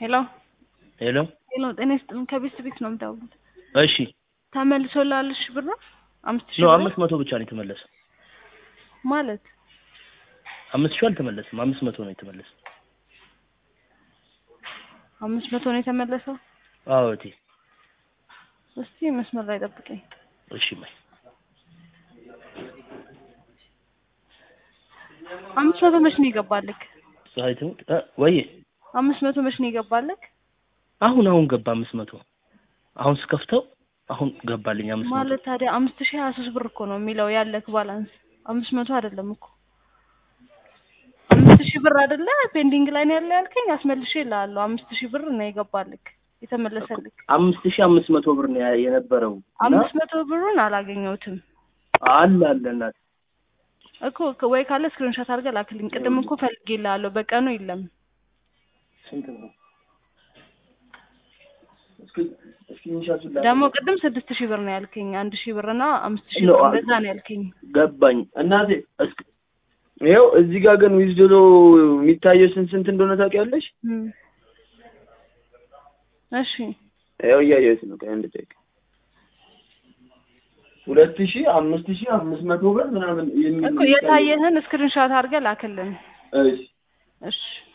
ሄሎ ሄሎ ሄሎ፣ ጤና ይስጥልን። ከቤት ቤት ነው የምደውሉት። እሺ ተመልሶልሽ ብር አምስት ሺህ ኖ ብር አምስት መቶ ብቻ ነው የተመለሰው። ማለት አምስት ሺህ አልተመለሰም። አምስት መቶ ነው የተመለሰው። አምስት መቶ ነው የተመለሰው። አዎ እቴ እስቲ መስመር ላይ ጠብቀኝ። እሺ ማይ አምስት መቶ መች ነው ይገባልክ? ፀሐይ ትሙት እ ወይ አምስት መቶ መች ነው ይገባልክ? አሁን አሁን ገባ አምስት መቶ አሁን ስከፍተው አሁን ገባልኝ አምስት መቶ ማለት ታዲያ አምስት ሺህ ሀያ ሶስት ብር እኮ ነው የሚለው ያለክ ባላንስ አምስት መቶ አይደለም እኮ አምስት ሺህ ብር አይደለ ፔንዲንግ ላይ ነው ያለ ያልከኝ አስመልሼ እልሃለሁ አምስት ሺህ ብር ነው የገባልክ የተመለሰልክ አምስት ሺህ አምስት መቶ ብር ነው ያ- የነበረው እና አምስት መቶ ብሩን አላገኘሁትም አለ አለ እናት እኮ ከ- ወይ ካለ ስክሪንሾት አድርገህ ላክልኝ ቅድም እኮ ፈልጌልሃለሁ በቀኑ የለም ስንት ነው? እስኪ እስኪ ኢንሻአላህ ላ- ደግሞ ቅድም ስድስት ሺህ ብር ነው ያልከኝ አንድ ሺህ ብር እና አምስት ሺህ ነው ብር አ- እንደዛ ነው ያልከኝ ገባኝ እናቴ እስኪ ይኸው እዚህ ጋር ግን ዊዝድሮ የሚታየው ስንት ስንት እንደሆነ ታውቂያለሽ? እም። እሺ ይኸው እያየሁት ነው። ቆይ አንድ ደቂቃ ሁለት ሺህ አምስት ሺህ አምስት መቶ ብር ምናምን የሚል እኮ የታየህን ስክሪንሾት አድርገህ ላክልን እሺ እሺ